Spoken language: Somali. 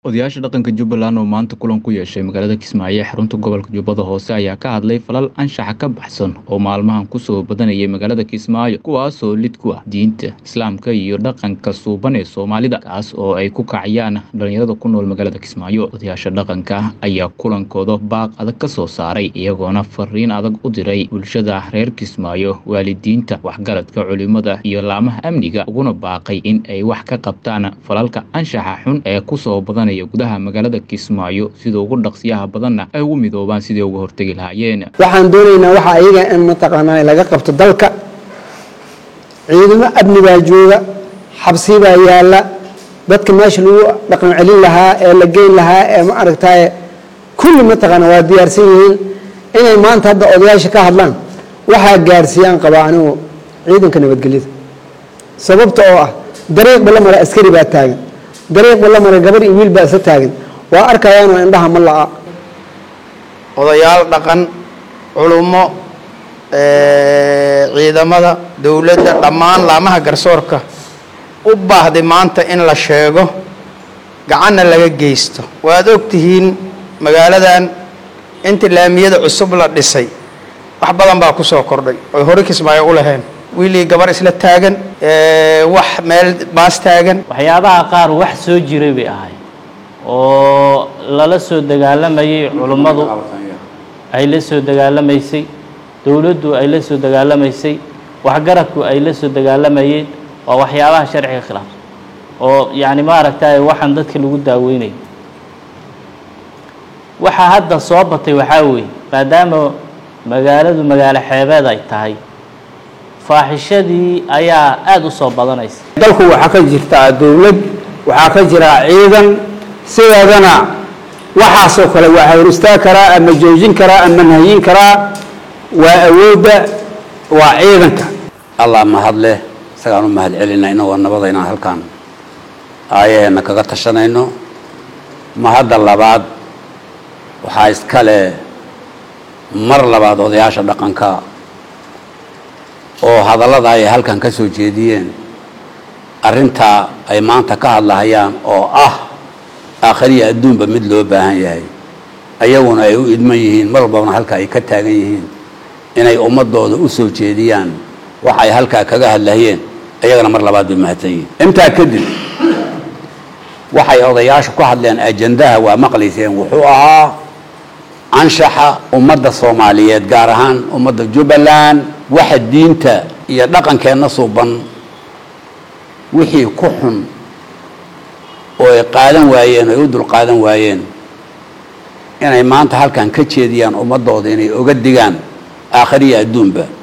Odayaasha dhaqanka Jubbaland oo maanta kulan ku yeeshay magaalada Kismaayo ee xarunta gobolka Jubbada Hoose ayaa ka hadlay falal anshaxa ka baxsan oo maalmahan kusoo badanayay magaalada Kismaayo kuwaasoo lid ku ah diinta Islaamka iyo dhaqanka suuban ee Soomaalida kaas oo ay ku kacayaan dhalinyarada ku nool magaalada Kismaayo odayaasha dhaqanka ayaa kulankooda baaq adag ka soo saaray iyagoona fariin adag u diray bulshada reer Kismaayo waalidiinta waxgaradka culimada iyo laamaha amniga uguna baaqay in ay wax ka qabtaan falalka anshaxa xun ee kusoo badanaya gudaha magaalada Kismaayo sida ugu dhaqsiyaha badanna ay ugu midoobaan sidii uga hortegi lahaayeen waxaan doonaynaa waxa ayaga in mataqaanaa laga qabto dalka ciidamo amni baa jooga xabsi baa yaalla dadka meesha lagu dhaqan celin lahaa ee la geyn lahaa ee ma aragtaaye kulli mataqaana waa diyaarsan yihiin inay maanta hadda odayaasha ka hadlaan waxaa gaarsiiyaan qabaa anigu ciidanka nabadgelyada sababta oo ah dariiqba la mara askari baa taagan dariiqba la mara gabar iyo wiil baa isla taagan waa arkayaanoo indhaha ma la'a odayaal dhaqan culummo ciidamada dowladda dhammaan laamaha garsoorka u baahday maanta in la sheego gacanna laga geysto waad og tihiin magaaladan inta laamiyada cusub la dhisay wax badan baa ku soo kordhay oy hore kismaayo u laheen wiilii gabar isla taagan wax meel baas taagan waxyaabaha qaar wax soo jiray bay ahay oo lala soo dagaalamayay culummadu ay la soo dagaalamaysay dowladdu ay la soo dagaalamaysay waxgaradku ay la soo dagaalamayeen waa waxyaabaha sharciga khilaafsan oo yacni maaragtay waxaan dadka lagu daaweynay waxaa hadda soo batay waxaa weeye maadaama magaaladu magaalo xeebeed ay tahay faaxishadii ayaa aada u soo badanaysa dalku waxaa ka jirtaa dowlad waxaa ka jiraa ciidan sideedana waxaasoo kale waa hawristaa karaa ama joojin karaa ama nahyin karaa waa awoodda waa ciidanka allah mahad leh isagaan u mahad celinaa inagoo nabada inaan halkaan aayaheenna kaga tashanayno mahadda labaad waxaa iskale mar labaad odayaasha dhaqanka oo hadallada ay halkan ka soo jeediyeen arrintaa ay maanta ka hadlahayaan oo ah aakhiriya adduunba mid loo baahan yahay ayaguna ay u idman yihiin mar walbana halka ay ka taagan yihiin inay ummadooda u soo jeediyaan waxa ay halkaa kaga hadlahayeen ayagana mar labaad bay mahadsan yihiin intaa kadib waxay odayaashu ku hadleen ajandaha waa maqlayseen wuxuu ahaa anshaxa ummadda soomaaliyeed gaar ahaan ummadda jubbaland waxa diinta iyo dhaqankeenna suuban wixii ku xun oo ay qaadan waayeen oo ay u dul qaadan waayeen inay maanta halkan ka jeediyaan ummaddooda inay oga digaan aakhiriya adduunba